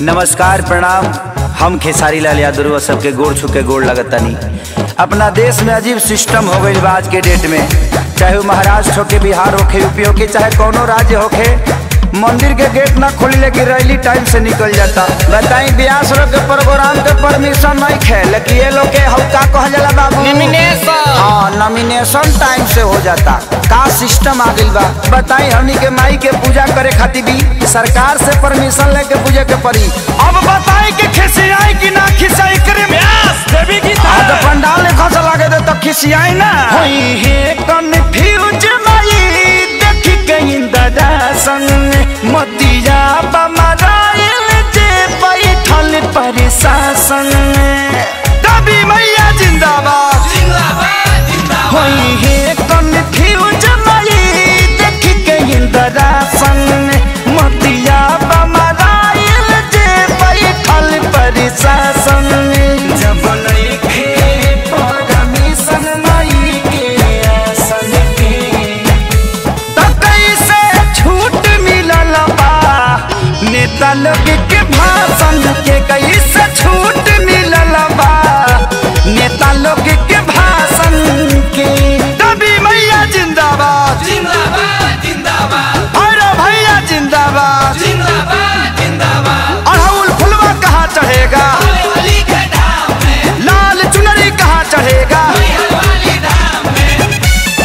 नमस्कार प्रणाम हम खेसारी लाल यादव सबके गोड़ छुके गोड़ लगतनी अपना देश में अजीब सिस्टम हो गई आज के डेट में चाहे वो महाराष्ट्र होके बिहार होके यूपी होके चाहे कोनो राज्य होके मंदिर के गेट ना खोली लेकिन रैली टाइम से निकल जाता बताई ब्यास लोग के प्रोग्राम के परमिशन नहीं खे लेकिन ये लोग के हल्का कह जाला बाबू Nomination। हाँ नॉमिनेशन टाइम से हो जाता का सिस्टम आ गइल बा बताई हमनी के माई के पूजा करे खातिर भी सरकार से परमिशन लेके पूजे के पड़ी अब बताई कि खिसियाई कि ना खिसियाई करे व्यास देवी की हाँ तो पंडाल ने खस लागे दे तो खिसियाई ना होई हे कन्फ्यूज माई देखी के इंदरा संग मोतिया बमराइल जे बैठल प्रशासन दबी मैया जिंदाबाद जिंदाबाद जिंदाबाद होई हे कन्फ्यूज माई देखी के इंदरा संग मोतिया बमराइल जे बैठल प्रशासन जब लइखे परमिशन माई के आसन के त कैसे छूट मिलल बा नेता लोग के भाषण के कैसे छूट मिलल बा नेता लोग के भाषण के दबी मैया जिंदाबाद जिंदाबाद जिंदाबाद अरे भैया जिंदाबाद जिंदाबाद जिंदाबाद अड़हुल फुलवा कहाँ चढ़ेगा अरे वाली के धाम में लाल चुनरी कहाँ चढ़ेगा हर वाली धाम में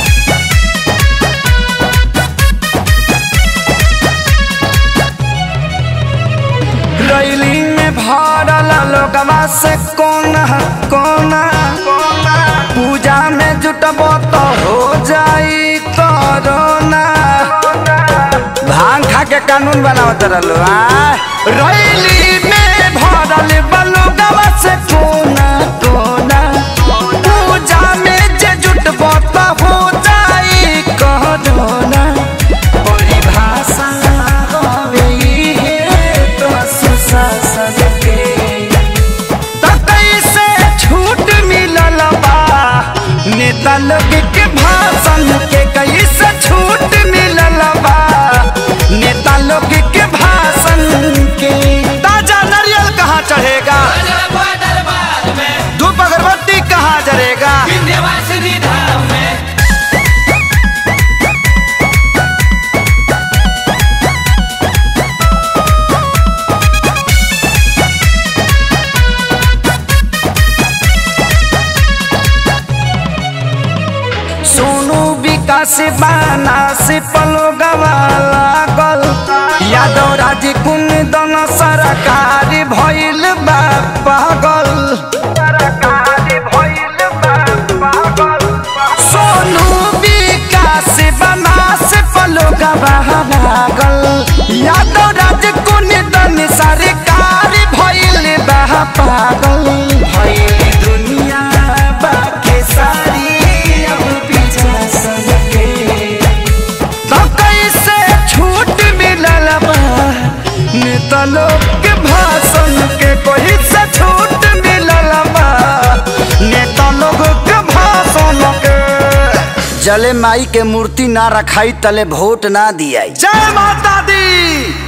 रैली में भरल लोगवा से कोना कोना पूजा में जुटब तो हो जाई कोरोना भांग खा के कानून बनावत रहलो आ रैली में भरल बलोगवा से कोना कोना पूजा में जे जुटब तो हो जाई कोरोना परिभाषा हवे इहे तो सुशासन के त कैसे छूट मिलल बा नेता लोग के भाषण के कैसे छूट मिलल बा नेता लोग के भाषण के ताजा नारियल कहाँ चढ़ेगा दरबार दरबार में धूप अगरबत्ती कहाँ जरेगा विंध्यवासिनी धाम में सोनू विकास बाना से पलो लागल यादव राज कुन दन सरकार भइल बा पागल सोनू विकास बाना से पलो लागल यादव राज कुन दन सरकार भइल बा पागल भइल दुनिया बाके सारी अब पीछा सबके तो कैसे छूट मिलल बा नेता लोग के भाषण के कोई से छूट मिलल बा नेता लोग के भाषण के जले माई के मूर्ति ना रखाई तले वोट ना दियाई जय माता दी